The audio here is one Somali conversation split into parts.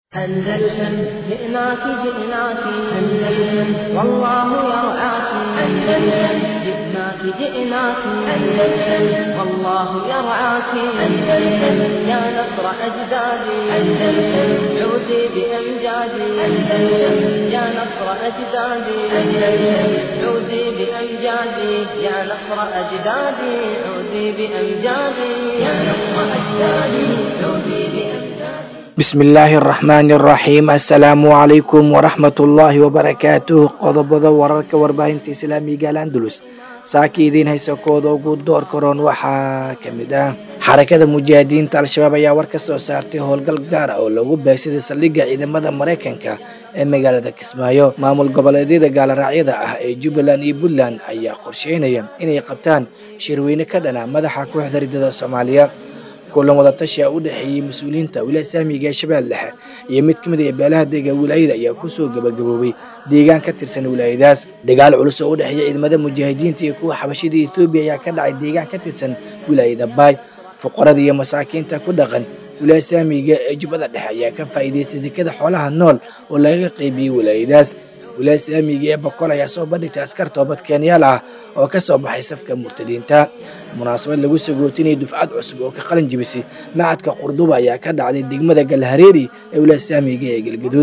أندلسن جئناك جئناك أندلسن والله يرعاك أندلسن جئناك جئناك أندلسن والله يرعاك أندلسن يا نصر أجدادي أندلسن عودي بأمجادي أندلسن يا نصر أجدادي أندلسن عودي بأمجادي يا نصر أجدادي عودي بأمجادي يا نصر أجدادي عودي بأمجادي bismi illaahi araxmaani araxiim assalaamu calaykum waraxmatullaahi wabarakaatuh qodobada wararka warbaahinta islaamiga alandulus saaka idiin haysa kooda ugu door karoon waxaa ka mid ah xarakada mujaahidiinta al-shabaab ayaa war ka soo saartay howlgal gaar ah oo lagu beegsaday saldhigga ciidamada maraykanka ee magaalada kismaayo maamul goboleedyada gaaloraacyada ah ee jubbaland iyo puntland ayaa qorsheynaya inay qabtaan shirweyne ka dhana madaxa kooxda ridada soomaaliya kulan wadatashi a u dhexeeyey mas-uuliyiinta wilaaya saamiga ee shabeelle dhexe iyo mid ka mid a beelaha dega wilaayada ayaa kusoo gabagaboobay deegaan ka tirsan wilaayadaas dagaal culus oo u dhexeeya ciidamada mujaahidiinta iyo kuwa xabashida ethoobiya ayaa ka dhacay deegaan ka tirsan wilaayada baay fuqarada iyo masaakiinta ku dhaqan wilaaya saamiga ee jubbada dhexe ayaa ka faa'iidaystay sikada xoolaha nool oo laga qaybiyey wilaayadaas wilaaya saamiga ee boqol ayaa soo bandhigtay askar toobad keenyaal ah oo ka soo baxay safka murtadiinta munaasabad lagu sagootinayay dufcad cusub oo ka qalin jibisay macadka qurduba ayaa ka dhacday degmada galhareeri ee wilaaya saamiga ee galgaduud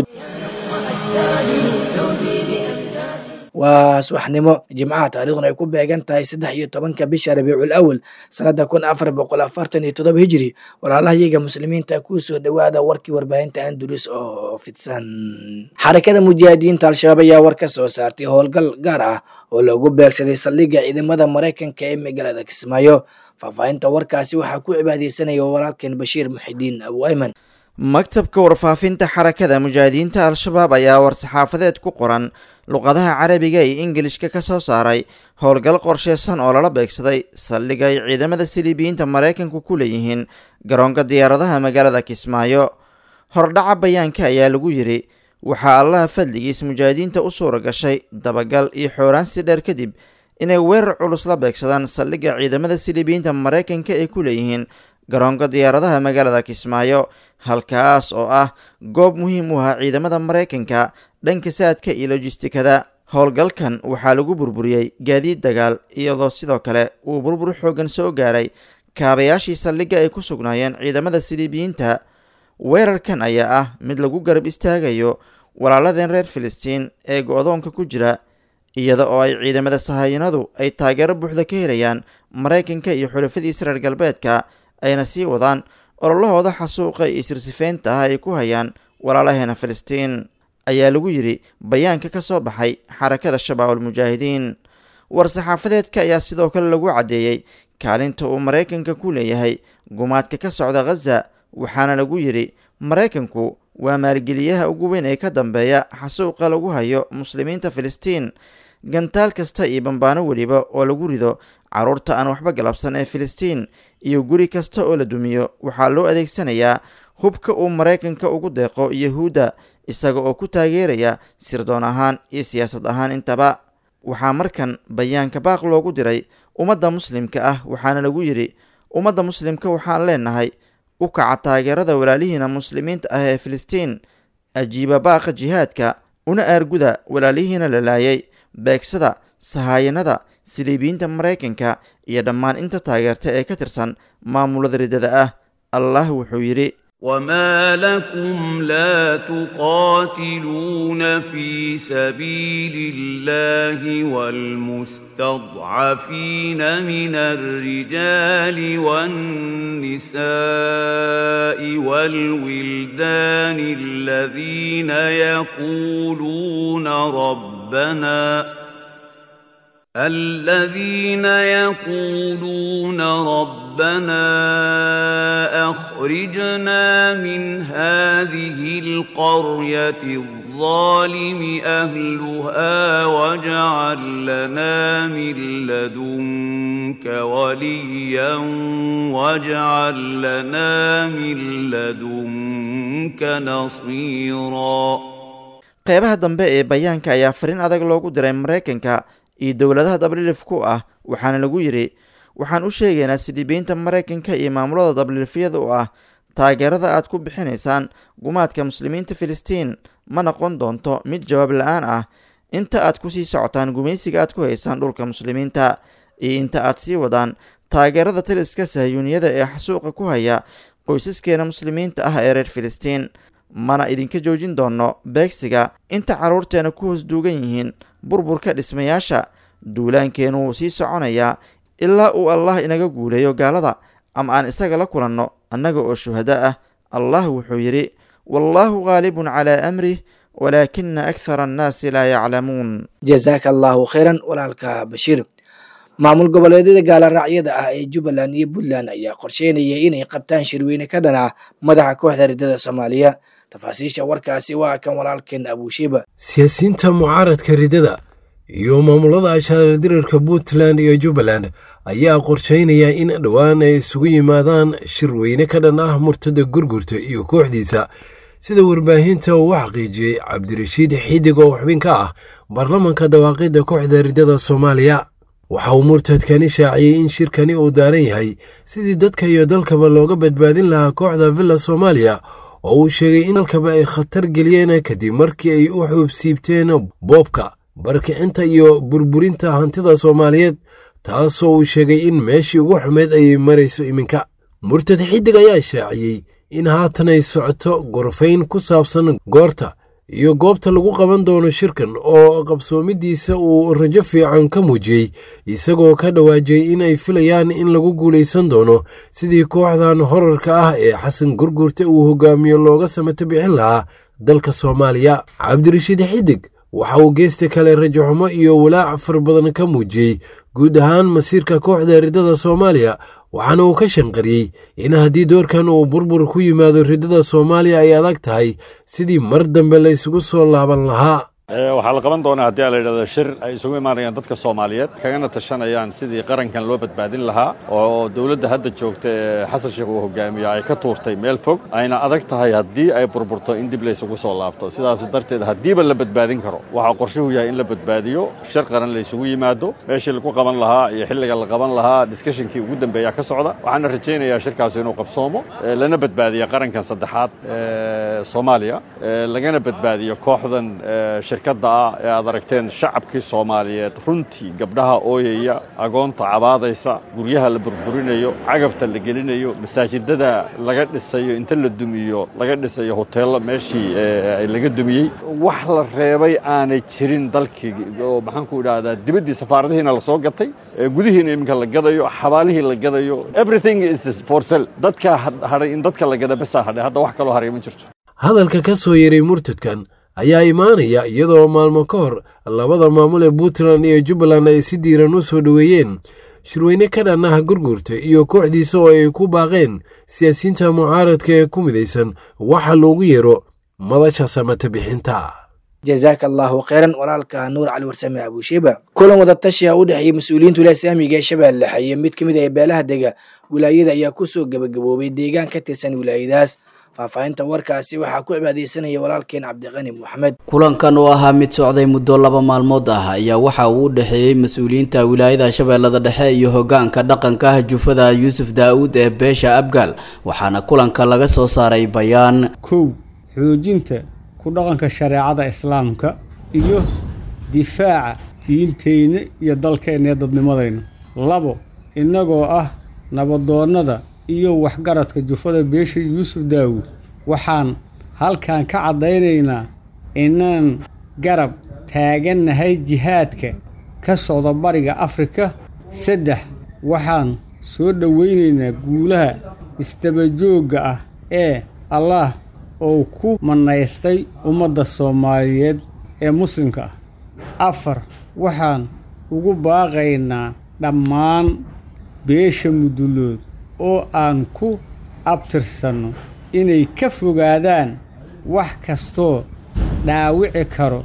waa subaxnimo jimcaha taariikhduna ay ku beegan tahay saddex iyo tobanka bisha rabiicul awal sanada kun afar boqol afartan iyo toddoba hijiri walaalahayaga muslimiinta ku soo dhowaada warkii warbaahinta andulus oo fidsan xarakada mujaahidiinta al-shabaab ayaa war ka soo saartay howlgal gaar ah oo lagu beegsaday saldhigga ciidamada maraykanka ee magaalada kismaayo faahfaahinta warkaasi waxaa ku cibaadeysanaya walaalkeen bashiir muxidiin abu ayman maktabka warfaafinta xarakada mujaahidiinta al-shabaab ayaa war-saxaafadeed ku qoran luqadaha carabiga iyo ingilishka ka soo saaray howlgal qorsheysan oo lala beegsaday saldhig ay ciidamada siliibiyiinta maraykanku ku leeyihiin garoonka diyaaradaha magaalada kismaayo hordhaca bayaanka ayaa lagu yidhi waxaa allaha fadligiis mujaahidiinta u suura gashay dabagal iyo xooraansi dheer kadib inay weerar culus la beegsadaan saldhigga ciidamada siliibiyiinta maraykanka ay ku leeyihiin garoonka diyaaradaha magaalada kismaayo halkaas oo ah goob muhiim u ah ciidamada maraykanka dhanka saadka iyo lojistikada howlgalkan waxaa lagu burburiyey gaadiid dagaal iyadoo sidoo kale uu burbur xoogan soo gaaray kaabayaashii saldhigga ay ku sugnaayeen ciidamada siliibiyiinta weerarkan ayaa ah mid lagu garab istaagayo walaaladeen reer filistiin ee go-doonka ku jira iyada oo ay ciidamada sahayanadu ay taageero buuxda ka helayaan maraykanka iyo xulafadiisa reer galbeedka ayna sii wadaan ololahooda xasuuqa iyo sirsifeynta ah ay ku hayaan walaalaheena filistiin ayaa lagu yidhi bayaanka ka soo baxay xarakada shabaabul mujaahidiin war-saxaafadeedka ayaa sidoo kale lagu caddeeyey kaalinta uu maraykanka ku leeyahay gumaadka ka socda khaza waxaana lagu yidhi maraykanku waa maalgeliyaha ugu weyn ee ka dambeeya xasuuqa lagu hayo muslimiinta filistiin gantaal kasta iyo bambaano weliba oo lagu rido carruurta aan waxba galabsan ee filistiin iyo guri kasta oo la dumiyo waxaa loo adeegsanayaa hubka uu maraykanka ugu deeqo yahuudda isaga oo ku taageeraya sirdoon ahaan iyo siyaasad ahaan intaba waxaa markan bayaanka baaq loogu diray ummadda muslimka ah waxaana lagu yidhi ummadda muslimka waxaan leenahay u kaca taageerada walaalihiina muslimiinta ah ee filistiin ajiiba baaqa jihaadka una aarguda walaalihiina la laayay beegsada sahaayanada siliibiyiinta maraykanka iyo dhammaan inta taageerta ee ka tirsan maamulada riddada ah allah wuxuu yidhi وما لكم لا تقاتلون في سبيل الله والمستضعفين من الرجال والنساء والولدان الذين يقولون ربنا الذين يقولون ربنا اخرجنا من هذه القريه الظالم اهلها واجعل لنا من لدنك وليا واجعل لنا من لدنك نصيرا qeybaha dambe ee bayaanka ayaa fariin adag loogu diray maraykanka iyo dowladaha dabliilif ku ah waxaana lagu yidhi waxaan u sheegaynaa sidhibiinta maraykanka iyo maamulada dabliilifyada u ah taageerada aad ku bixinaysaan gumaadka muslimiinta filistiin ma noqon doonto mid jawaab la-aan ah inta aad kusii socotaan gumaysiga aad ku haysaan dhulka muslimiinta iyo inta aad sii wadaan taageerada taliska sahyuuniyada ee xasuuqa ku haya qoysaskeena muslimiinta ah ee reer filistiin mana idinka joojin doono beegsiga inta carruurteena ku hoos duugan yihiin burburka dhismayaasha duulaankeenu wuu sii soconayaa ilaa uu allah inaga guuleeyo gaalada ama aan isaga la kulanno annaga oo shuhado ah allah wuxuu yidhi wallaahu khaalibun calaa amrih walaakina akhara annaasi laa yaclamuun jazaaka allahu khayran walaalka bashiir maamul goboleedyada gaaloraacyada ah ee jubbaland iyo puntland ayaa qorsheynaya inay qabtaan shirweyne ka dhan ah madaxa kooxda riddada soomaaliya tafaasiisha warkaasi waa kan walaalkeen abuushiba siyaasiyiinta mucaaradka riddada iyo maamulada ashaardirarka puntland iyo jubbaland ayaa qorsheynaya in dhowaan ay isugu yimaadaan shirweyne ka dhan ah murtada gurgurta iyo kooxdiisa sida warbaahinta uu xaqiijiyey cabdirashiid xidig oo xubin ka ah baarlamanka dawaaqidda kooxda riddada soomaaliya waxa uu murtadkani shaaciyey in shirkani uu daaran yahay sidii dadka iyo dalkaba looga badbaadin lahaa kooxda villa soomaaliya oo uu sheegay in dalkaba ay khatar geliyeen kadib markii ay u xuubsiibteen boobka barkicinta iyo burburinta hantida soomaaliyeed taasoo uu sheegay in meeshii ugu xumeyd ay marayso iminka murtad xidig ayaa shaaciyey in haatan ay socoto gorfayn ku saabsan goorta iyo goobta lagu qaban doono shirkan oo qabsoomidiisa uu rajo fiican ka muujiyey isagoo ka dhawaajiyey in ay filayaan in lagu guulaysan doono sidii kooxdan horarka ah ee xasan gurgurta uu hogaamiyo looga samato bixin lahaa dalka soomaaliya cabdirashiid xidig waxa uu geesta kale rajaxumo iyo walaac far badan ka muujiyey guud ahaan masiirka kooxda riddada soomaaliya waxaana uu ka shanqariyey in haddii doorkan uu burbur ku yimaado riddada soomaaliya ay adag tahay sidii mar dambe la isugu soo laaban lahaa waxaa la qaban doonaa haddii a la yidhahdo shir ay isugu imaanayaan dadka soomaaliyeed kagana tashanayaan sidii qarankan loo badbaadin lahaa oo dowladda hadda joogta ee xasan sheekh uu hogaamiyo ay ka tuurtay meel fog ayna adag tahay haddii ay burburto in dib la isugu soo laabto sidaas darteed haddiiba la badbaadin karo waxaa qorshuhu yahay in la badbaadiyo shir qaran la isugu yimaado meeshii lagu qaban lahaa iyo xilliga la qaban lahaa discushinkii ugu dambeeya ka socda waxaana rajaynayaa shirkaasi inuu qabsoomo lana badbaadiya qarankan saddexaad ee soomaaliya lagana badbaadiyo kooxdan shirkadda ah ee aad aragteen shacabkii soomaaliyeed runtii gabdhaha ooyaya agoonta cabaadaysa guryaha la burburinayo cagafta la gelinayo masaajidada laga dhisayo inta la dumiyo laga dhisayo hoteello meeshii laga dumiyey wax la reebay aanay jirin dalkii oo maxaanku idhaahdaa dibaddii safaaradihiina la soo gatay gudihiina iminka la gadayo xabaalihii la gadayo everything is for sell dadka hadhay in dadka la gada basaa hadhay hadda wax kaloo haray ma jirto hadalka ka soo yeray murtadkan ayaa imaanaya iyadoo maalmo ka hor labada maamul ee puntland iyo jubbaland ay si diiran u soo dhoweeyeen shirweyne ka dhan ah gurgurta iyo kooxdiisa oo ay ku baaqeen siyaasiyiinta mucaaradka ee ku midaysan waxa loogu yeero madasha samata bixinta jazaaka allahu kheyran walaalka nuur cali warsame abuushiba kulan wadatashiha u dhexeeyey mas-uuliyiinta wilaaya islaamiga ee shabeelle iyo mid ka mid ah beelaha dega wilaayada ayaa kusoo gebagaboobay deegaan ka tirsan wilaayadaas faahfaahinta warkaasi waxaa ku cibaadeysanaya walaalkeen cabdiqani moxamed kulankan oo ahaa mid socday muddo laba maalmood ah ayaa waxa uu u dhexeeyey mas-uuliyiinta wilaayada shabeellada dhexe iyo hogaanka dhaqanka ah jufada yuusuf daa-uud ee beesha abgaal waxaana kulanka laga soo saaray bayaan kow xoojinta ku dhaqanka shareecada islaamka iyo difaaca diinteyna iyo dalkeenna ee dadnimadayna labo innagoo ah nabadoonnada iyo waxgaradka jufada beesha yuusuf daawuud waxaan halkan ka caddaynaynaa inaan garab taagannahay jihaadka ka socda bariga afrika saddex waxaan soo dhowaynaynaa guulaha isdabajoogga ah ee allaah oo ku mannaystay ummadda soomaaliyeed ee muslimka ah afar waxaan ugu baaqaynaa dhammaan beesha mudulood oo aan ku abtirsanno inay ka fogaadaan wax kastoo dhaawici karo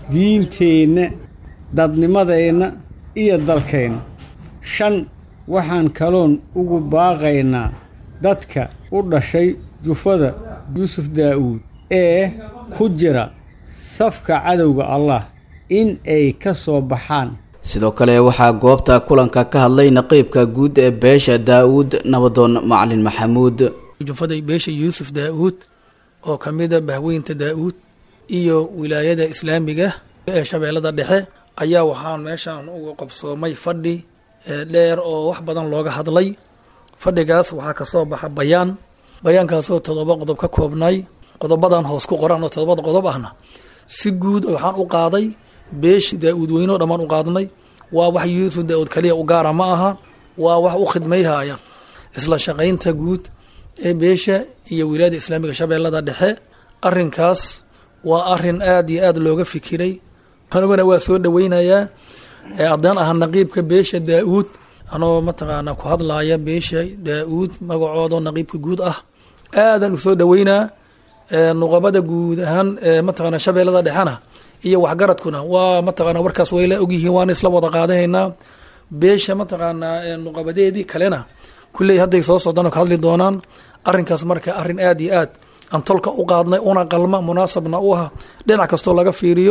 diinteenna dadnimadeenna iyo dalkeenna shan waxaan kaloon ugu baaqaynaa dadka u dhashay jufada yuusuf daa'uud ee ku jira safka cadowga allah in ay ka soo baxaan sidoo kale waxaa goobta kulanka ka hadlay naqiibka guud ee beesha daa-uud nabadoon macalin maxamuud junfada beesha yuusuf daa-uud oo ka mida bahweynta daa-uud iyo wilaayada islaamiga ee shabeellada dhexe ayaa waxaan meeshaan uga qabsoomay fadhi dheer oo wax badan looga hadlay fadhigaas waxaa kasoo baxa bayaan bayaankaasoo todoba qodob ka koobnay qodobadan hoos ku qoran oo todobada qodob ahna si guud waxaan u qaaday beeshi daa-uud weynoo dhammaan u qaadnay waa wax yuusuf daa-uud kaliya u gaara ma aha waa wax u khidmayhaya isla shaqaynta guud ee beesha iyo wilaayada islaamiga shabeellada dhexe arinkaas waa arin aada iyo aada looga fikiray aniguna waa soo dhaweynayaa haddaan aha naqiibka beesha daa-uud anoo mataqaana ku hadlaaya beesha daa-uud magacoodo naqiibka guud ah aadan usoo dhaweynaa nuqabada guud ahaan mataqaana shabeellada dhexena iyo waxgaradkuna waa mataqaana warkaas wayla ogyihiin waana isla wada qaadahaynaa beesha mataqaanaa nuqabadeedii kalena kulley hadday soo socdaan oo ka hadli doonaan arrinkaas marka arrin aada iyo aad aan tolka u qaadnay una qalma munaasabna u ah dhinac kastoo laga fiiriyo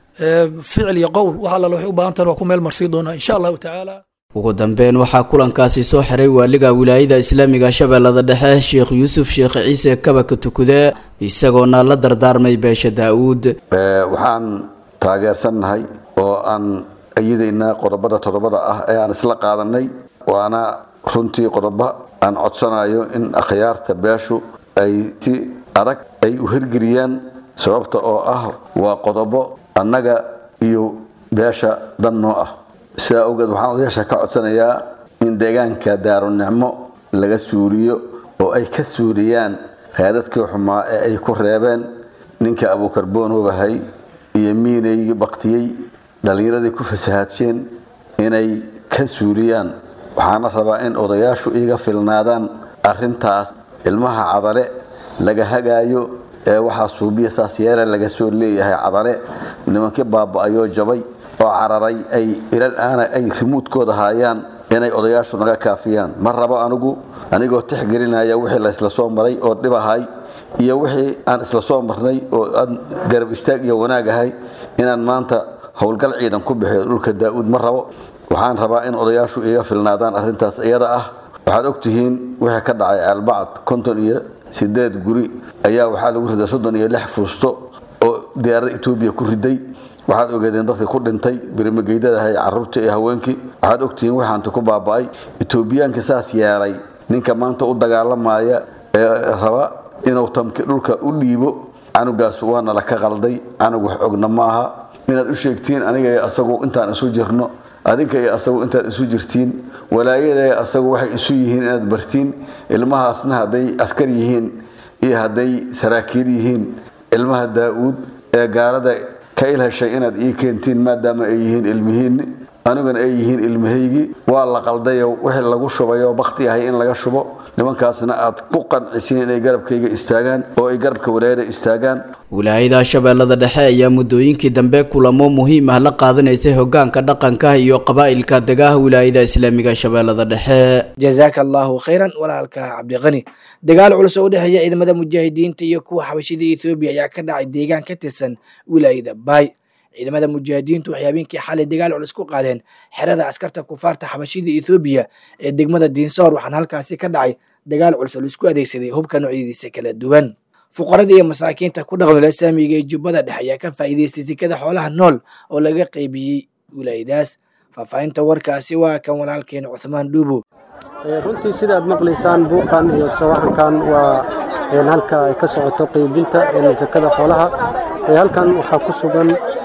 ficil iyo qowl wax alla waxay u baahan tahan waa ku meel marsii doonaa insha allahu tacaala ugu dambeyn waxaa kulankaasi soo xiray waaliga wilaayada islaamiga shabeellada dhexe sheekh yuusuf sheekh ciise kabaka tukude isagoona la dardaarmay beesha daa-uud waxaan taageersannahay oo aan ayadaynaa qodobada todobada ah ee aan isla qaadanay waana runtii qodobo aan codsanayo in akhyaarta beeshu ay si adag ay u hirgeliyaan sababta oo ah waa qodobo annaga iyo beesha dan noo ah sidaa awgeed waxaan odayaasha ka codsanayaa in deegaanka daarunicmo laga suuliyo oo ay ka suuliyaan raadadkii xumaa ee ay ku reebeen ninka abuukarboonoobahay iyo miinaygii baktiyey dhallinyaradii ku fasahaadsheen inay ka suuliyaan waxaana rabaa in odayaashu iiga filnaadaan arintaas ilmaha cadale laga hagaayo ee waxaa suubiya saas yeele laga soo leeyahay cadale nimankii baaba-ayoo jabay oo cararay ay ilal aana ay rimuudkooda haayaan inay odayaashu naga kaafiyaan ma rabo anigu anigoo tixgelinaya wixii la isla soo maray oo dhibahay iyo wixii aan isla soo marnay oo aan garab istaag iyo wanaagahay inaan maanta howlgal ciidan ku bixiyo dhulka daa-uud ma rabo waxaan rabaa in odayaashu iga filnaadaan arrintaas iyada ah waxaad ogtihiin wixii ka dhacay ceelbacad konton iyo sideed guri ayaa waxaa lagu riday soddon iyo lix fuusto oo diyaaradda etoobiya ku riday waxaad ogeedeen dadka ku dhintay birimageydadahay caruurtii iyo haweenkii waxaad ogtihiin waxaanta ku baaba-ay etoobiyaanka saas yeelay ninka maanta u dagaalamaya ee raba inuu tamki dhulka u dhiibo canugaas waana la ka qalday canug wax ogna maaha inaad u sheegtiin aniga iyo asagu intaan isu jirno adinka iyo asagu intaad isu jirtiin walaayada asagu waxay isu yihiin inaad bartiin ilmahaasna hadday askar yihiin iyo hadday saraakiil yihiin ilmaha daa-uud ee gaalada ka ilheshay inaad ii keentiin maadaama ay yihiin ilmihiinni aniguna ay yihiin ilmahaygii waa la qaldayo wixii lagu shubayo bakti ahay in laga shubo nimankaasna aad ku qancisiin inay garabkayga istaagaan oo ay garabka walaayada istaagaan wilaayada shabeellada dhexe ayaa muddooyinkii dambe kulamo muhiim ah la qaadanaysay hogaanka dhaqanka iyo qabaa'ilka degaha wilaayada islaamiga shabeellada dhexe jazaaka allahu khayran walaalka cabdiqani dagaal culus oo u dhexeeya ciidamada mujaahidiinta iyo kuwa xabashida ethoobiya ayaa ka dhacay deegaan ka tirsan wilaayada baay ciidamada mujaahidiintu waxay habeenkii xalay dagaal culus ku qaadeen xerada askarta kufaarta xabashida ethoobiya ee degmada diinsoor waxaana halkaasi ka dhacay dagaal culus oo laisku adeegsaday hubka noocyadiisa kala duwan fuqarada iyo masaakiinta ku dhaqan wilaaya saamiga ee jubbada dhexe ayaa ka faa'iidaystay sikada xoolaha nool oo laga qaybiyey wilaayadaas faahfaahinta warkaasi waa kan walaalkeena cuthmaan dhuubo runtii sidaad maqlaysaan buuqan iyo sawaxankan waa halka ay ka socoto qaybinta sakada xoolaha halkan waxaa ku sugan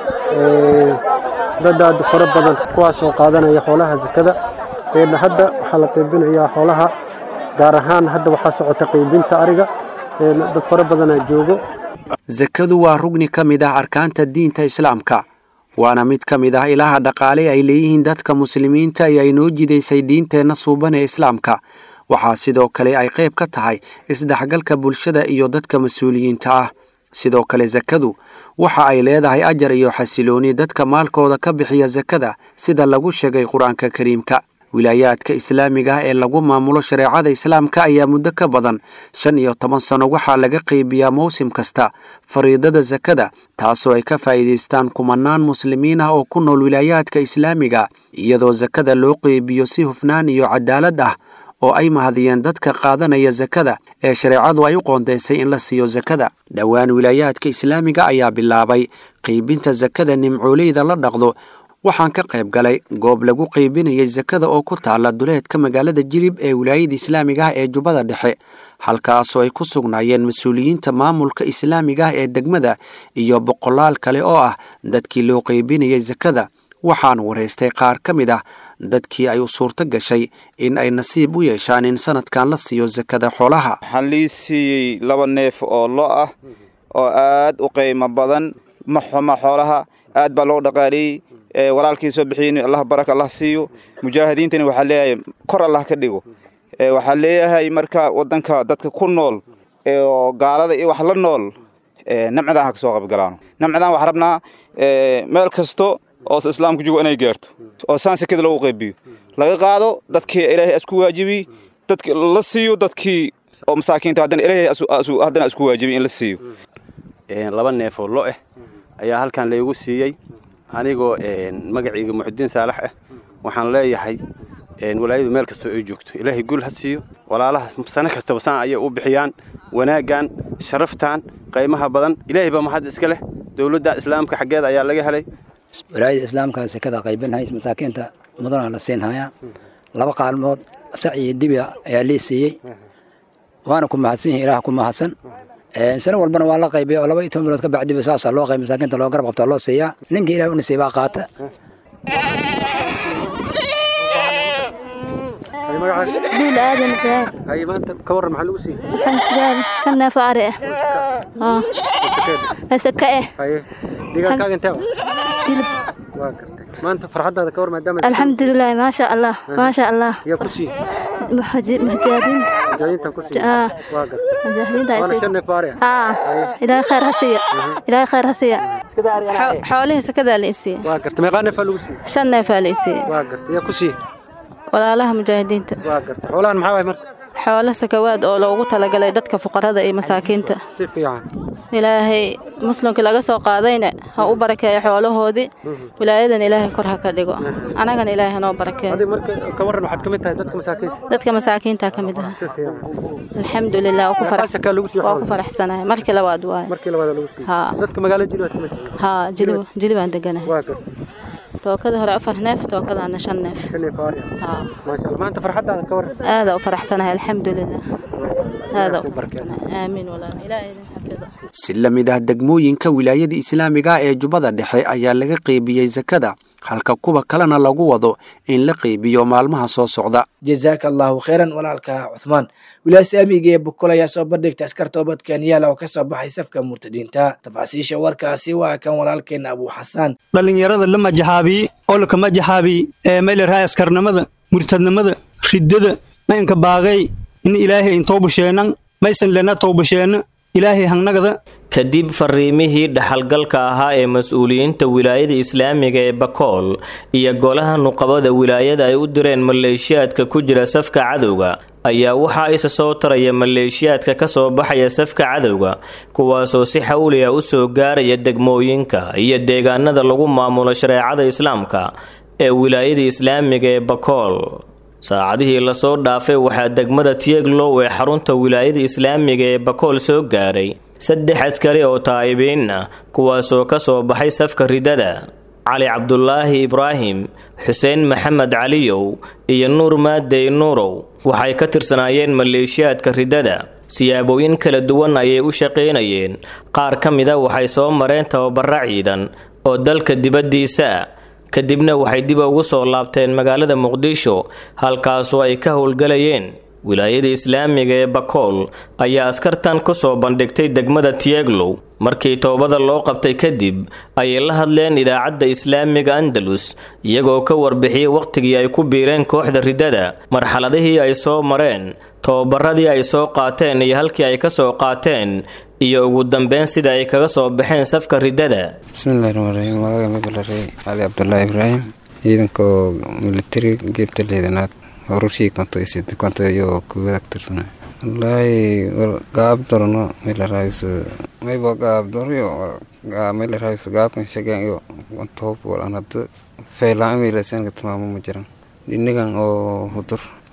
dad aad fara badan kuwaas oo qaadanaya xoolaha sakada hadda waxaa la qaybinayaa xoolaha gaar ahaan hadda waxaa socota qaybinta ariga dad fara badanaa joogo sakadu waa rugni ka mid ah arkaanta diinta islaamka waana mid ka mid ah ilaha dhaqaale ay leeyihiin dadka muslimiinta ee ay noo jidaysay diinteenna suuban ee islaamka waxaa sidoo kale ay qayb ka tahay isdhexgalka bulshada iyo dadka mas-uuliyiinta ah sidoo kale sakadu waxa ay leedahay ajar iyo xasilooni dadka maalkooda ka bixiya sakada sida lagu sheegay qur-aanka kariimka wilaayaadka islaamiga ah ee lagu maamulo shareecada islaamka ayaa muddo ka badan shan iyo toban sano waxaa laga qaybiyaa mawsim kasta fariidada sakada taasoo ay ka faa'iidaystaan kumanaan muslimiin ah oo ku nool wilaayaadka islaamiga iyadoo sakada loo qeybiyo si hufnaan iyo cadaalad ah oo ay mahadiyeen dadka qaadanaya sakada ee shareecadu ay u qoondaysay in la siiyo sakada dhowaan wilaayaadka islaamiga ayaa bilaabay qiibinta sakada nimcooleyda la dhaqdo waxaan ka qayb galay goob lagu qiibinayay sakada oo ku taala duleedka magaalada jilib ee wilaayada islaamiga ah ee jubbada dhexe halkaasoo ay ku sugnaayeen mas-uuliyiinta maamulka islaamiga ah ee degmada iyo boqolaal kale oo ah dadkii loo qiibinayay sakada waxaan waraystay qaar ka mid ah dadkii ay u suurto gashay in ay nasiib u yeeshaan in sanadkan la siiyo sakada xoolaha waxaan lii siiyey laba neef oo lo ah oo aad u qiimo badan ma xuma xoolaha aad baa loo dhaqaaleeyey walaalkii soo bixiyen allah baraka allah siiyo mujaahidiintani waxaa leeyahay kor allah ka dhigo waxaa leeyahay marka wadanka dadka ku nool oo gaalada iyo wax la nool namcadaan ha ka soo qaybgalaano namcadaan waxaa rabnaa meel kasto oo islaamku jogo inay gaarto oo saan sekada loogu qaybiyo laga qaado dadkii ilaahay asku waajibiy dadki la siiyo dadkii oo masaakiinta haddana ilaahay haddana isku waajibiy in la siiyo laba neef oo lo ah ayaa halkan laygu siiyey anigoo magacayga muxudiin saalax ah waxaan leeyahay walaayadu meel kastoo ay joogto ilaahay gul ha siiyo walaalaha sano kastaba saan ayay u bixiyaan wanaaggan sharaftan qaymaha badan ilaahay baa mahad iska leh dowladda islaamka xaggeeda ayaa laga helay walaayada islaamka sekada qaybinhays masaakiinta mudana la siinhayaa laba qaalmood sac iyo dibi ayaa lii siiyey waana ku mahadsan yihin ilaah ku mahadsan sano walbana waa la qaybiya oo laba iyo toban bilood ka bacdiba saasaa loo qayb masaakiinta loo garab qabtaa loo siiyaa ninka ilaah u nasiibaa qaata duul aadan ibraahim haye maanta ka warran maxaa lagu siiyey waxaan jiraa shan neef oo ari ah asaka eh haye digaankaaga intee jilib waa gartay maanta farxaddaada ka war maadaama alxamdulilah maasha allah maasha allah yaa ku siiyey mujaahidiinta mujaahidiinta ku siiyey waa gartay mujaahidiinta waana shan neef oo ari ah aa ilaahay khayr ha siiya ilaahay khayr ha siiya xoolihii sakadaa la isiiyey waa gartay meeqaa neefaa lagu siiyey shan neefaa la isiiyey waa gartay yaa ku siiyey walaalaha mujaahidiinta waa gartay xoolahan maxaa waay marka xoolo sakawaad oo loogu talagalay dadka fuqarada iyo masaakiinta si fiican ilaahay muslimkii laga soo qaadayna ha u barakeeyo xoolahoodii wilaayadan ilaahay kor ha ka dhigo anagana ilaahay hanoo barakeeyo adiga marka ka warran waxaad ka mid tahay dadka masaakiinta dadka masaakiinta ka mid ah si fiican alxamdulilah waa ku farax- sakaa lagu siiyey waa xoolaha ku faraxsanahay markii labaad waaye markii labaad lagu siiyey haa dadka magaalada jilib aad ka mid tahay haa jili jili baan deganahay waa gartay tookada hore afar neef tookadaana shan neef shan neef oo ari ah haa maasha allah maanta farxaddaada ka warran aada u faraxsanahay alxamdulilah aada u faraxsanahay aamiin walaal ilaahay idin xafido si la mid ah degmooyinka wilaayada islaamiga ah ee jubbada dhexe ayaa laga qeybiyey sakada halka kuwa kalena lagu wado in la qeybiyo maalmaha soo socda jazaaka allahu khayran walaalka cuthmaan wilaaya saamiga ee bukol ayaa soo bandhigta askar toobad kenyaala oo ka soo baxay safka murtadiinta tafaasiisha warkaasi waa kan walaalkeena abuu xasaan dhallinyarada la majaxaabiye olka majaxaabiye ee maylerhay askarnimada murtadnimada riddada maynka baagay in ilaahay in toobasheenan maysan lena toobasheena ilaahay hangnagada kadib fariimihii dhaxalgalka ahaa ee mas-uuliyiinta wilaayada islaamiga ee bakool iyo golaha nuqabada wilaayada ay u direen maleeshiyaadka ku jira safka cadowga ayaa waxaa isa soo taraya maleeshiyaadka ka soo baxaya safka cadowga kuwaasoo si xawliya u soo gaaraya degmooyinka iyo deegaanada lagu maamulo shareecada islaamka ee wilaayada islaamiga ee bakool saacadihii lasoo dhaafay waxaa degmada tieglow ee xarunta wilaayada islaamiga ee bakool soo gaaray saddex askari oo taa'ibiin ah kuwaasoo ka soo baxay safka ridada cali cabdulaahi ibraahim xuseen maxamed caliyow iyo nuur maadey nuurow waxay ka tirsanaayeen maleeshiyaadka ridada siyaabooyin kala duwan ayay u shaqaynayeen qaar ka mida waxay soo mareen tababara ciidan oo dalka dibaddiisa ah kadibna waxay dib ugu soo laabteen magaalada muqdisho halkaasoo ay ka howlgalayeen wilaayada islaamiga ee bakool ayaa askartan ku soo bandhigtay degmada tieglow markii toobada loo qabtay kadib ayay la hadleen idaacadda islaamiga andalus iyagoo ka warbixiyey wakhtigii ay ku biireen kooxda ridada marxaladihii ay soo mareen tobabaradii ay soo qaateen iyo halkii ay ka soo qaateen iyo ugu dambeyn sida ay kaga soo baxeen safka ridada bismillahi raxmaan raxiim magaca mabalarey cali cabdulaahi ibraahim ciidankoo militari geebta leedanaad horushii konto isid konto iyo kuwada ka tirsanay wallaahi gaab dorno melaraayiso maybo gaab doryo melaraayiso gaabkan shagan iyo toob walan hadda feelaan imilasanka tilmaamo ma jiran dhinigan oo hudur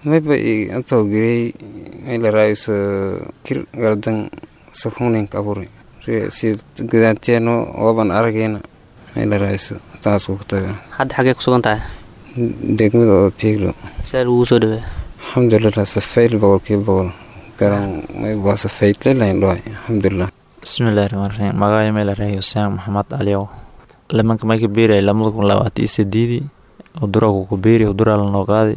mayba antoo girey mayla raayuso kir gardan sakuninka aburi si gudaanteeno ooban arageyna mayla raayuso taas ku taga hadda xagee ku sugan tahay degmada oo tiiglo see lagugu soo dhaweeya alxamdulilah safayl boqolkiiba boqol garan mayba safaytlelayn dhohay alxamdulilah bismillahi raxmaan raxiim magacay meel rahay huseen maxamed aliyow limanka mayka beeray lamada kun labaatan iyo sideedii uduraku ku beeri uduraa lanoo qaadi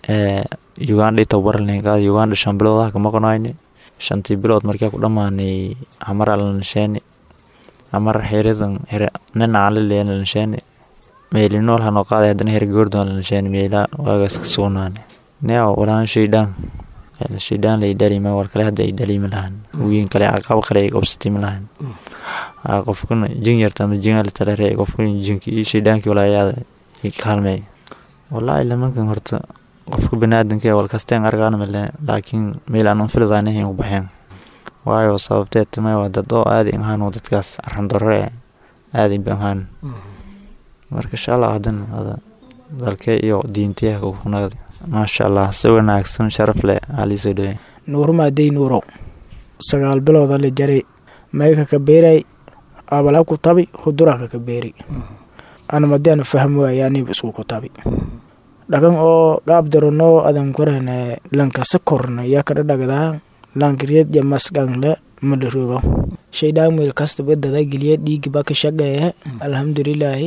uganda ita waralin qaadi uganda shan bilood ah kama qonayni shantii bilood markaa ku dhammaanay hamara lanasheeni hamar xiridan nin aan la leeyan lanasheeni meelinool hanoo qaaday haddana her goordon lanasheeni meela waagaas ka sugnaani neo walaan shaydaan shaydaan lay dhalima war kale hadda ay dhalimi lahan wiin kale aqab kale ay qabsatimi lahan qofkuna jin yarta ama jinga talare qofkuna jinki iyo shaydaankii walaayaada kaalmey wallaahi lamankan horta qofka baniaadanka wal kasteen argaan male laakiin meel aan filadaanahayn u baxeen waayo sababteed timay waa dad oo aadi ahaan dadkaas arandore aadi ahaan marka insha allah haddana dalkee iyo diintiyaha kunaad maasha allah si wanaagsan sharaf leh aliisoo dhawe nuurmaadey nuurow sagaal bilooda la jaray mayka ka beeray abala ku tabi huduraka ka beeri anamadiana faham waayaaniba isku ku tabi dhagan oo gaab darono adan korane lankasa korna yaa kada dhagdaa lankiriyad ya masgangle madharogo shaydaan meel kastaba dada geliya dhiigiba ka shaqeeya alxamdulilaahi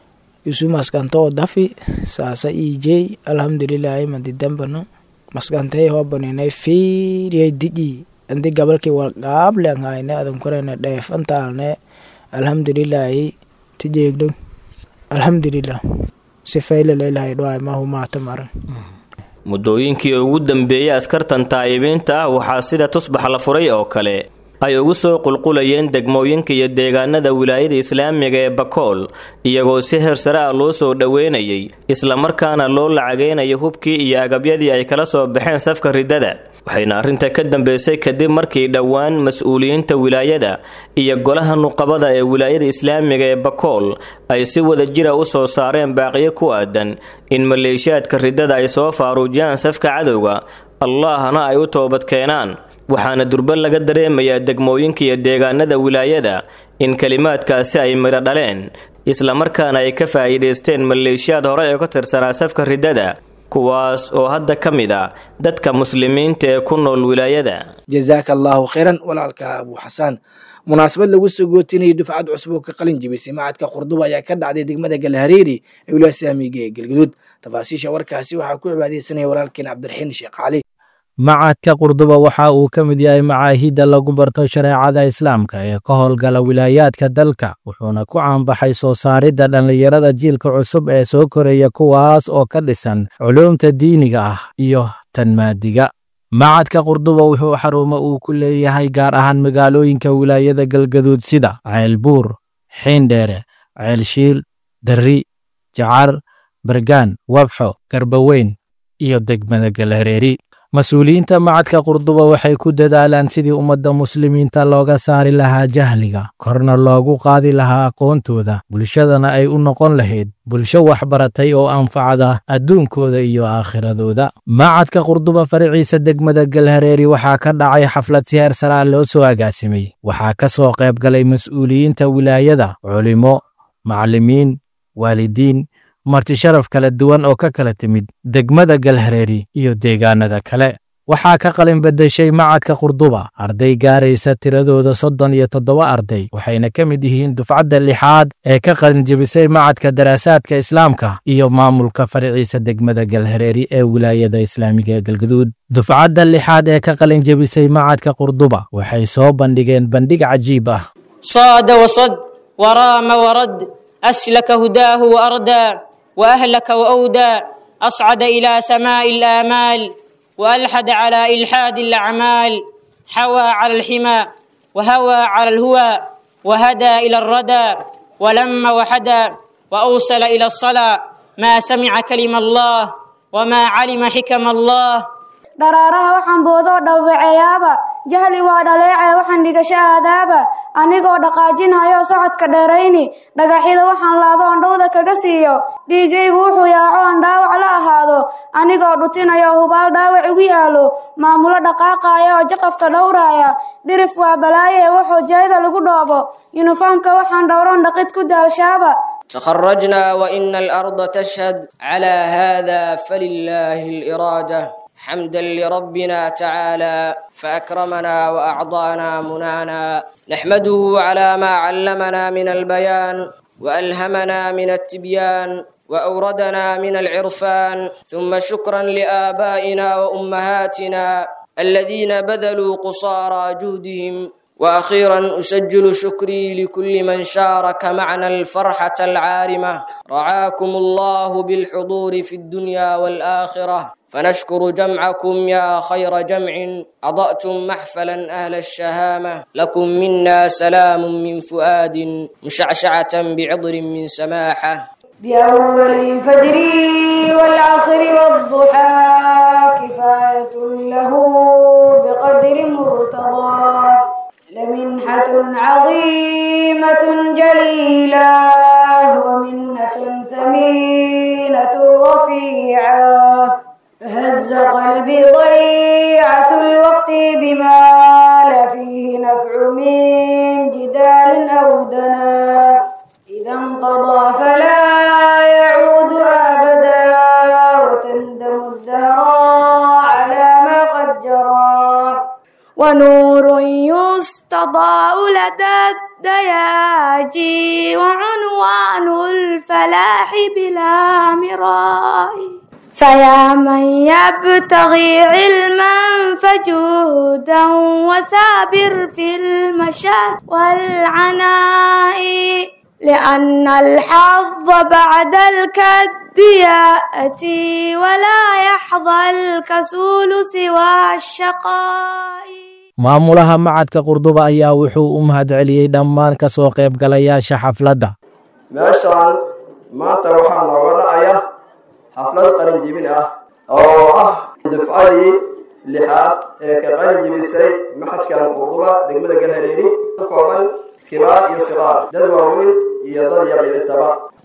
isu maskanta oo dafi saasa iijey alxamdulilaahi madidambano maskantay hoobaninay fiiriyay diji andi gabalkii wal gaable anhayne adan korane dheefantaalne alxamdulilaahi tijeegdo alxamdulilah sifaylaleelahay dhoay mahumaata maran muddooyinkii ugu dambeeyey askartan taa'ibiinta ah waxaa sida tusbax la furay oo kale ay ugu soo qulqulayeen degmooyinka iyo deegaanada wilaayada islaamiga ee bakool iyagoo si heer sare ah loo soo dhoweynayay islamarkaana loo lacageynayo hubkii iyo agabyadii ay kala soo baxeen safka riddada waxayna arrinta ka dambeysay kadib markii dhowaan mas-uuliyiinta wilaayada iyo golaha nuqabada ee wilaayada islaamiga ee bakool ay si wada jira u soo saareen baaqiyo ku aadan in maleeshiyaadka riddada ay soo faaruujiyaan safka cadowga allaahna ay u toobad keenaan waxaana durba laga dareemayaa degmooyinka iyo deegaanada wilaayada in kelimaadkaasi ay midho dhaleen islamarkaana ay ka faa'iidaysteen maleeshiyaad hore ee ka tirsanaa safka riddada kuwaas oo hadda ka mid a dadka muslimiinta ee ku nool wilaayada jazaaka allaahu khayran walaalka abuu xasaan munaasabad lagu soo gootinayay dufcad cusub oo ka qalin jibisay macadka qurduba ayaa ka dhacday degmada galhareeri ee wilaaya saamiga ee galguduud tafaasiisha warkaasi waxaa ku cibaadeysanaya walaalkeen cabdiraxiin sheekh cali macadka qurduba waxa uu ka mid yahay macaahidda lagu barto shareecada islaamka ee ka howlgala wilaayaadka dalka wuxuuna ku caanbaxay soo saaridda dhallinyarada jiilka cusub ee soo koraya kuwaas oo ka dhisan culuumta diiniga ah iyo tan maadiga macadka qurduba wuxuu xarumo uu ku leeyahay gaar ahaan magaalooyinka wilaayada galgaduud sida ceelbuur xiindheere ceelshiil darri jacar bargaan wabxo garbaweyn iyo degmada galhareeri mas-uuliyiinta macadka qurduba waxay ku dadaalaan sidii ummadda muslimiinta looga saari lahaa jahliga korna loogu qaadi lahaa aqoontooda bulshadana ay u noqon lahayd bulsho waxbaratay oo anfacda adduunkooda iyo aakhiradooda macadka qurduba faraciisa degmada galhareeri waxaa ka dhacay xaflad si heer saraa loo soo agaasimay waxaa ka soo qayb galay mas-uuliyiinta wilaayada culimo macallimiin waalidiin marti sharaf kala duwan oo ka kala timid degmada galhareeri iyo deegaanada kale waxaa ka qalin bedeshay macadka qurduba arday gaaraysa tiradooda soddon iyo toddoba arday waxayna ka mid yihiin dufcadda lixaad ee ka qalin jebisay macadka daraasaadka islaamka iyo maamulka faraciisa degmada galhareeri ee wilaayada islaamiga ee galguduud dufcadda lixaad ee ka qalin jebisay macadka qurduba waxay soo bandhigeen bandhig cajiib ah صاد وصد ورام ورد أسلك هداه وأردى وأهلك وأودى أصعد إلى سماء الآمال وألحد على إلحاد الأعمال حوى على الحمى وهوى على الهوى وهدى إلى الردى ولم وحدى وأوصل إلى الصلاة ما سمع كلم الله وما علم حكم الله dharaaraha waxaan boodoo dhawwaceeyaaba jahli waa dhaleecee waxaan dhigasho aadaaba anigoo dhaqaajinhayo socodka dheerayni dhagaxyada waxaan laado andhowda kaga siiyo dhiigaygu wuxuu yaaco aan dhaawac la ahaado anigoo dhutinayo hubaal dhaawac igu yaalo maamulo dhaqaaqaaya oo jaqafta dhowraaya dhirif waa balaaye ee wuxuu jeeda lagu dhoobo yuniformka waxaan dhowron dhaqid ku daalshaaba تخرجنا وإن الأرض تشهد على هذا فلله الإرادة حمدا لربنا تعالى فأكرمنا وأعطانا منانا نحمده على ما علمنا من البيان وألهمنا من التبيان وأوردنا من العرفان ثم شكرا لآبائنا وأمهاتنا الذين بذلوا قصارى جهدهم واخيرا اسجل شكري لكل من شارك معنا الفرحه العارمه رعاكم الله بالحضور في الدنيا والاخره فنشكر جمعكم يا خير جمع اضاتم محفلا اهل الشهامه لكم منا سلام من فؤاد مشعشعه بعطر من سماحه بأول الفجر والعصر والضحى كفاية له بقدر مرتضى لمنحة عظيمة جليلة ومنة ثمينة رفيعة فهز قلبي ضيعة الوقت بما لا فيه نفع من جدال أو دنا إذا انقضى فلا يعود أبدا وتندم الدهر على ما قد جرى ونور يستضاء لدى الدياجي وعنوان الفلاح بلا مراء فيا من يبتغي علما فجودا وثابر في المشاء والعناء لأن الحظ بعد الكد يأتي ولا يحظى الكسول سوى الشقاء maamulaha macadka qurduba ayaa wuxuu u mahadceliyey dhammaan ka soo qaybgalayaasha xafladda meeshaan maanta waxaa nooga dhacaya xaflad qalinjibin ah oo ah dufcadii lixaad ee ka qalinjibisay maxadkan qurduba degmada galhareeri ka kooban kibaar iyo siqaar dad waaweyn iyo dad yar intaba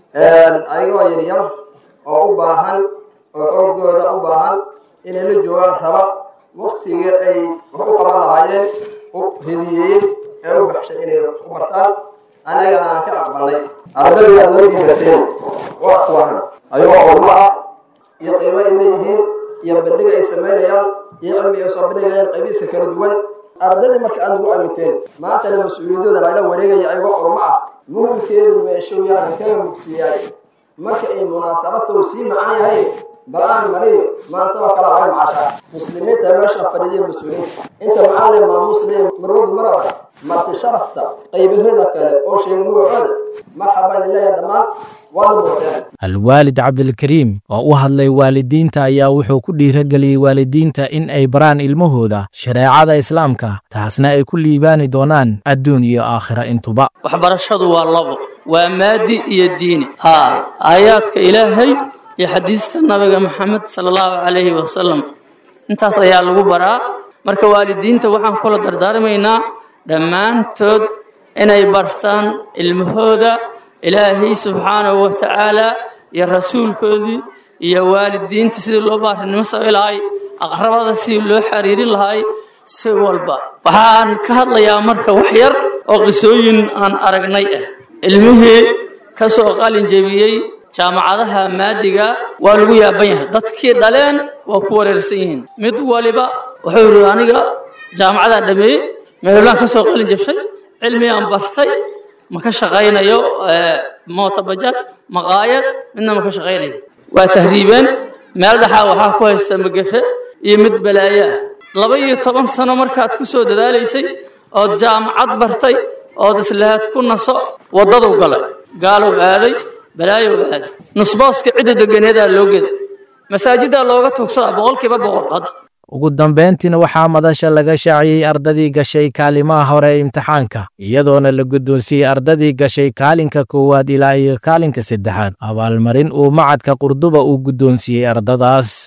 ayagoo yaryar oo u baahan oo xoogooda u baahan inay la joogaan raba waktigii ay wax u qaban lahaayeen u hediyeeyey ee u baxshay inay u bartaan anagana aan ka aqbalnay ardayda aad noo dhiibateen waa kuwan ayagoo culmo ah iyo qiimo ay leeyihiin iyo bandhiga ay samaynayaan iyo cilmi ay soo bandhigayaan qaybihiisa kala duwan ardaydii marka aad nagu aaminteen maantana mas-uuliyadooda lagala wareegaya ayagoo culmo ah muhimkeedu meeshow yaanan kaga mugsiiyaay marka ay munaasabadta uu sii macan yahay bal aan mariyo maanta waa kala ahay macasha muslimiinta meesha fadhiiday mas-uuliyiinta inta macallin maamuus leeyahay marwadu marada marti sharafta qaybaheeda kale oo sheegay magacooda marxaban ilahi dhammaan waad muuqdeen alwaalid cabdilkariim oo u hadlay waalidiinta ayaa wuxuu ku dhiirageliyey waalidiinta in ay baraan ilmahooda shareecada islaamka taasna ay ku liibaani doonaan adduun iyo aakhira intuba waxbarashadu waa labo waa maadi iyo diini haa aayaadka ilaahay iyo xadiista nabiga maxamed sala allahu calayhi wasalam intaas ayaa lagu baraa marka waalidiinta waxaan kula dardaarmaynaa dhammaantood inay bartaan ilmahooda ilaahay subxaanahu wa tacaala iyo rasuulkoodii iyo waalidiinta sidii loo baarinimo samayn lahay aqrabada sidii loo xiriirin lahay si walba waxaan ka hadlayaa marka wax yar oo qisooyin aan aragnay ah ilmihii ka soo qalin jebiyey jaamacadaha maadiga waa lagu yaaban yahay dadkii dhaleen waa ku wareersan yihiin mid waliba wuxuu yidhi aniga jaamacadaan dhameeyey meelaan ka soo qalin jabshay cilmigaan bartay ma ka shaqaynayo mootabajaad maqaayad midna ma ka shaqaynayo waa tahriibeen meel dhexaa waxaa ku haysta magafe iyo mid balaayo ah laba iyo toban sano markaad ku soo dadaalaysay ood jaamacad bartay ood islahaad ku naso waddadu galay gaalow aaday balaayow aaday nusbooska cidda deganeedaa loo geda masaajiddaa looga tuugsadaa boqolkiiba boqol hadda ugu dambayntiina waxaa madasha laga shaaciyey ardadii gashay kaalimaha hore ee imtixaanka iyadoona la guddoonsiiyey ardadii gashay kaalinka koowaad ilaa iyo kaalinka saddexaad abaalmarin uu macadka qurduba uu guddoonsiiyey ardadaas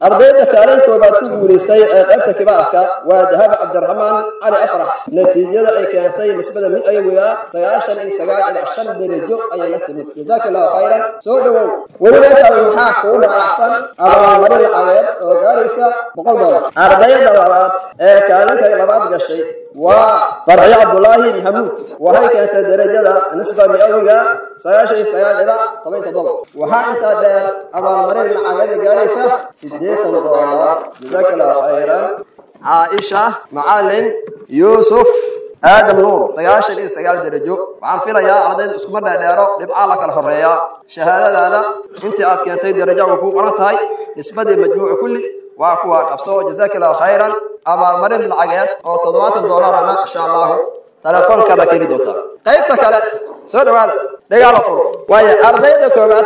ardayda kaalin koobaad ku guulaystay ee qaybta kibaarka waa dahaba cabdiraxmaan cali afrax natiijada ay keentay nisbada miawiga sagaashan iyo sagaal ilaa shan darajo ayay la timid jazaaka allahu khayran soo dhowow weliba intaas maxaa kuu dhaacsan abaalmarin lacageed oo gaaraysa boqol doolar ardayda labaad ee kaalinka labaad gashay waa farciyo cabdulaahi maxamuud waxay keentay darajada nisba miawiga sagaashan iyo sagaal ilaa toban toddoba waxaa intaa dheer abaalmarin lacageeda gaaraysa sideetan doolar jazaaka allahu khayran caaisha macalin yuusuf aadam nuur sagaashan iyo sagaal darajo waxaan filayaa ardayda iskuma dheerdheero dhibcaa la kala horeeyaa shahaadadaada intii aad keentay darajo way kuu qoran tahay nisbadii majmuuca kulli waa kuwa qabso jazaaka allahu khayran abaalmarin lacageed oo toddobaatan doolarana insha allahu telefoonkaada ka heli doontaa qaybta kale soo dhawaada dhagaala furo waayo ardayda koobaad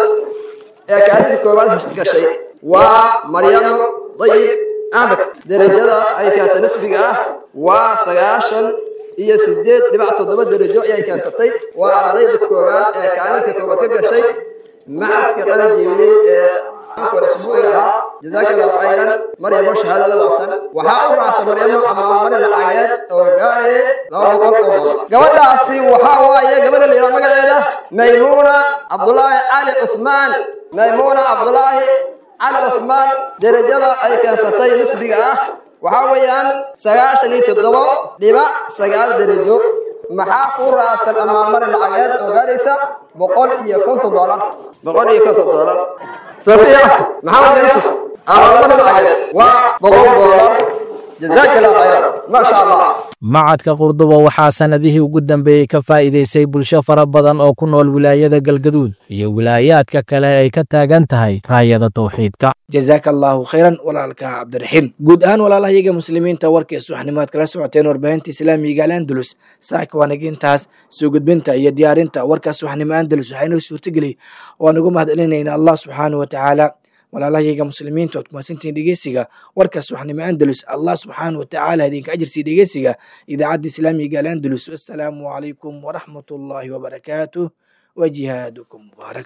ee kaalinta koobaad gashay waa maryamo dayib axmed derajada ay keentay nisbiga ah waa sagaashan iyo sideed dhibac toddoba darajo ayay keensatay waa ardayda koowaad ee kaalinta koobaad ka gashay macadka qalin jiibiyey ee isbuuciga ahaa jazaaka allahu khayran maryamo shahaadada waatan waxaa u raacsan maryamo amaamarin lacageed oo gaarayay laba boqol oo doolar gabadhaasi waxaa waaye gabadha layidhaha magaceeda maymuuna cabdulaahi cali cuthmaan maymuuna cabdulaahi cali cuthmaan derajada ay keensatay nisbiga ah waxaa weeyaan sagaashan iyo toddobo dhibac sagaal darajo maxaa ku raacsan amaamarin lacageed oo gaaraysa boqol iyo konton doolar boqol iyo konton doolar safiya maxamed yuusuf amaamarin lacageed waa boqol doolar jazaaka allahu khayran maasha allah macadka qurduba waxaa sannadihii ugu dambeeyey ka faa'iidaysay bulsho fara badan oo ku nool wilaayada galgaduud iyo wilaayaadka kale ay ka taagan tahay raayada tawxiidka jazaaka allahu khayran walaalka cabdiraxiim guud ahaan walaalahayaga muslimiinta warkii subaxnimaad kala socoteen warbaahinta islaamiga al andalus saaka waanaga intaas soo gudbinta iyo diyaarinta warka subaxnimo andalus waxaa inoo suurtageliyay waan ugu mahadcelinayna allah subxaanahu watacaala walaalahayaga muslimiinta ood kumaadsantihiin dhegeysiga warka subaxnimo andalus allah subxaanahu watacaala idinka ajirsiiya dhegeysiga idaacadda islaamiga al andalus wassalaamu calaykum waraxmat ullaahi wabarakaatuh wa jihaadukum mubaarak